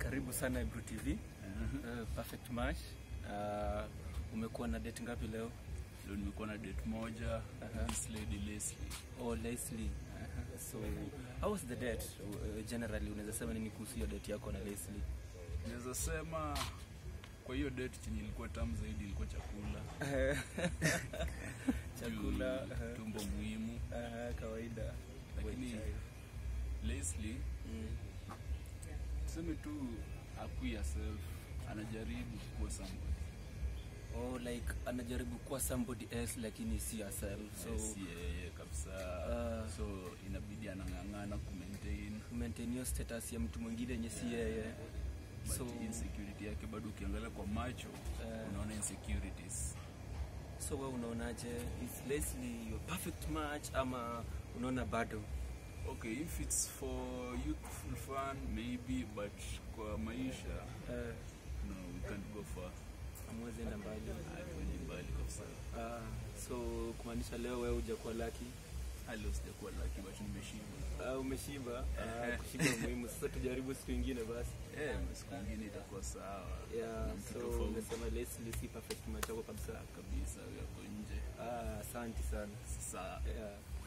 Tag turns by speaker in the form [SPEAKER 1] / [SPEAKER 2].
[SPEAKER 1] Karibu sana Ebru TV. Uh, perfect match. Uh, umekuwa na date ngapi leo?
[SPEAKER 2] Leo nimekuwa na date moja
[SPEAKER 1] Aha.
[SPEAKER 2] this lady Leslie.
[SPEAKER 1] Oh, Leslie. So, how was the date? Uh, generally unaweza sema nini kuhusu hiyo date yako na Leslie?
[SPEAKER 2] Naweza sema kwa hiyo date chenye ilikuwa tamu zaidi ilikuwa chakula.
[SPEAKER 1] Chakula,
[SPEAKER 2] Juu
[SPEAKER 1] aha.
[SPEAKER 2] tumbo muhimu.
[SPEAKER 1] Uh, kawaida.
[SPEAKER 2] Lakini
[SPEAKER 1] Wait,
[SPEAKER 2] Leslie
[SPEAKER 1] mm.
[SPEAKER 2] tuseme tu akui herself, anajaribu kuwa somebody.
[SPEAKER 1] Oh, like anajaribu kuwa somebody else lakini si herself. So,
[SPEAKER 2] So, si yeye kabisa.
[SPEAKER 1] Ah.
[SPEAKER 2] so inabidi anang'ang'ana ku maintain
[SPEAKER 1] maintain hiyo status ya mtu mwingine yenye si yeye.
[SPEAKER 2] but
[SPEAKER 1] So,
[SPEAKER 2] insecurity yake bado ukiangalia kwa macho
[SPEAKER 1] Eh.
[SPEAKER 2] unaona insecurities.
[SPEAKER 1] so wewe unaonaje? Is Leslie your perfect match ama unaona bado?
[SPEAKER 2] Okay, if it's for youthful fun maybe, but kwa maisha
[SPEAKER 1] Uh,
[SPEAKER 2] no, we can't go far.
[SPEAKER 1] amwezi enda mbali.
[SPEAKER 2] Hatuendi mbali kabisa.
[SPEAKER 1] Ah, so kumaanisha leo wewe hujakuwa lucky.
[SPEAKER 2] Hali sijakuwa lucky but nimeshiba.
[SPEAKER 1] Ah, umeshiba. Ah, kushiba muhimu. Sasa tujaribu siku ingine basi.
[SPEAKER 2] Eh, siku nyingine itakuwa sawa.
[SPEAKER 1] Yeah,
[SPEAKER 2] Na mtu
[SPEAKER 1] so
[SPEAKER 2] tofauti
[SPEAKER 1] umesema Leslie si perfect match yako kabisa.
[SPEAKER 2] kabisa yako nje.
[SPEAKER 1] Ah, asante sana.
[SPEAKER 2] Sasa
[SPEAKER 1] Yeah.